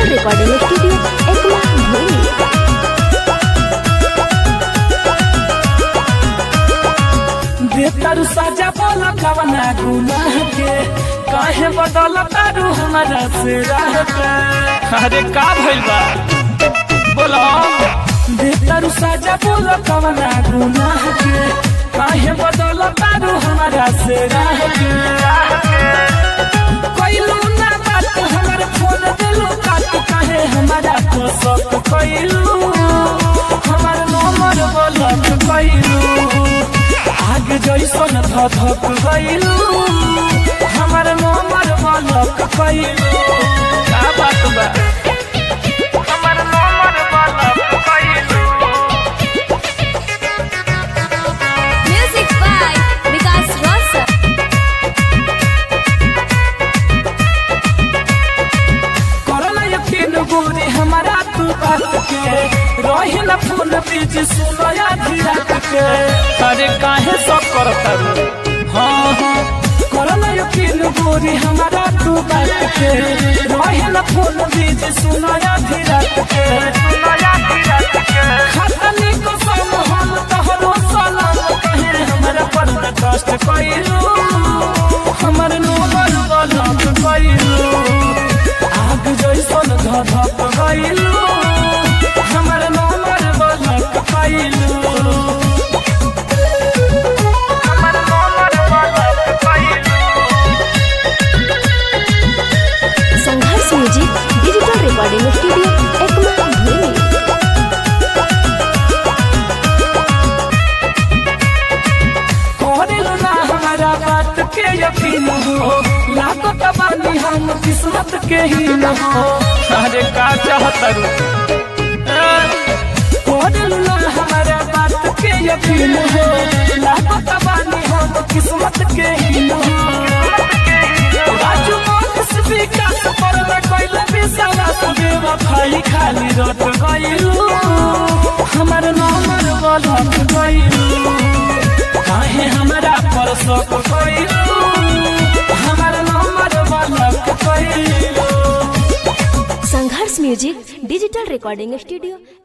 digital recording studio Ekma भूमि बेतर सजा बोला कवना गुनाह के काहे बदल तारू हमारा से राह पे अरे का भइल बा बोलो बेतर सजा बोला कवना गुनाह के काहे बदल तारू हमारा से राह के कइलू ना बात हमर फोन दिलू काट काहे हमारा को शक कइलू हमर नंबर ब्लॉक कइलू आग जैसन धधक गइलू हमर नंबर ब्लॉक कइलू का बात बा हमर नंबर ब्लॉक कइलू म्यूजिक बाय विकास रोशन करला यकीन गोरी हमारा तू बात के रही न फोन बीच सुनो या धीरत के अरे काहे सब करता रू हाँ हाँ करला यकीन गोरी हमारा तू बात के रही न फोन बीच सुनो या धीरत के सुनो या धीरत के खतनी को सम हम तोहरो सलाम कहे हमरा पर न कष्ट कइलू हमर नंबर ब्लॉक कइलू आग जैसन धधक गइलू हमर नंबर ब्लॉक कइलू हमर नंबर ब्लॉक कइलू Sangharsh music digital recording studio Ekma भूमि करेलू ना हमारा बात के यकीन हो लाखो तबानी हम किस्मत के ही न हो अरे का चाहता रू करेलू ना हमारा बात के यकीन हो लाखो तबानी हम किस्मत के ही न हो राजू मोहन विकास पर न कोइल विश्वास बेवफाई खाली रट गइलू हमर नंबर ब्लॉक गइलू काहे हमरा पर शक कइलू हमर नंबर ब्लॉक कइलू Sangharsh music digital recording studio